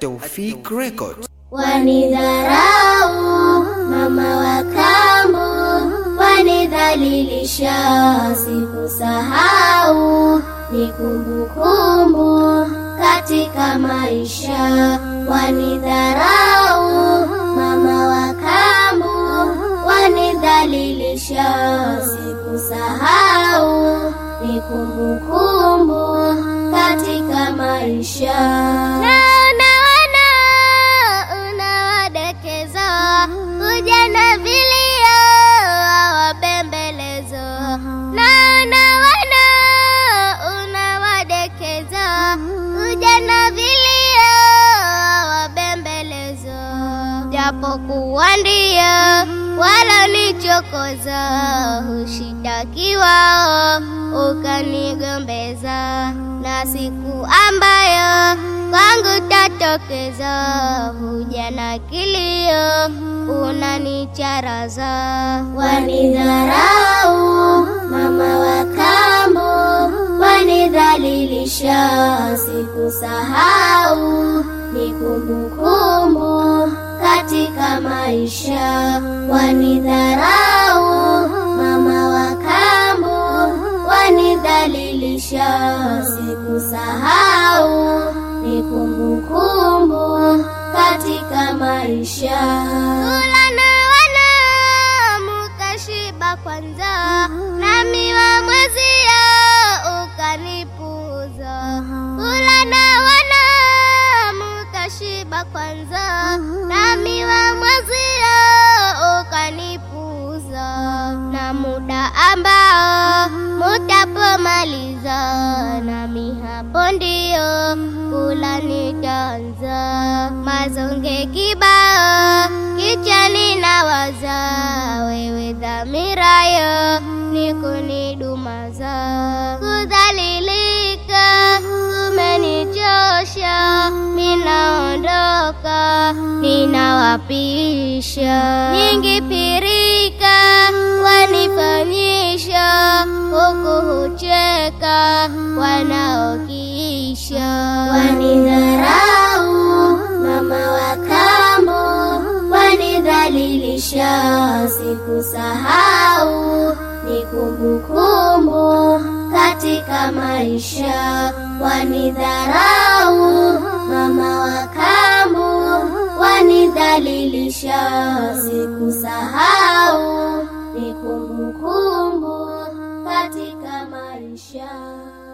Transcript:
At-Tawfik Records. Wanidharau mama wa kambo, wanidhalilisha, sikusahau, ni kumbukumbu katika maisha. Wanidharau mama wa kambo, wanidhalilisha, sikusahau, ni kumbukumbu katika maisha. Naona wana unawadekeza kuja na vilio wabembelezo. Naona wana unawadekeza kuja na vilio wabembelezo, japokuwa ndio wala nichokoza, hushitakiwa ukanigombeza, na siku ambayo kwangu tatokeza, huja na kilio unanicharaza, wanidharau mama wa kambo, wanidhalilisha, sikusahau, ni kumbukumbu katika maisha, wanidharau mama wa kambo, wanidhalilisha, sikusahau, ni kumbukumbu katika maisha. Kula na wana mukashiba kwanza, nami wa mwezia ukanipuza. Kula na wana mukashiba kwanza, nami wa mwezia ukanipuza, na muda ambao mutapomaliza, nami hapo ndio kula nitaanza. Mazonge kibao kichwani nawaza, wewe dhamirayo ni kunidumaza. Kudhalilika kumenichosha, minaondoka, ninawapisha. Nyingi pirika wanifanyisha, huku hucheka wanaokisha. Wanidharau mama wa kambo, wanidhalilisha, sikusahau, ni kumbukumbu katika maisha. Wanidharau mama wa kambo, wanidhalilisha, sikusahau, ni kumbukumbu katika maisha.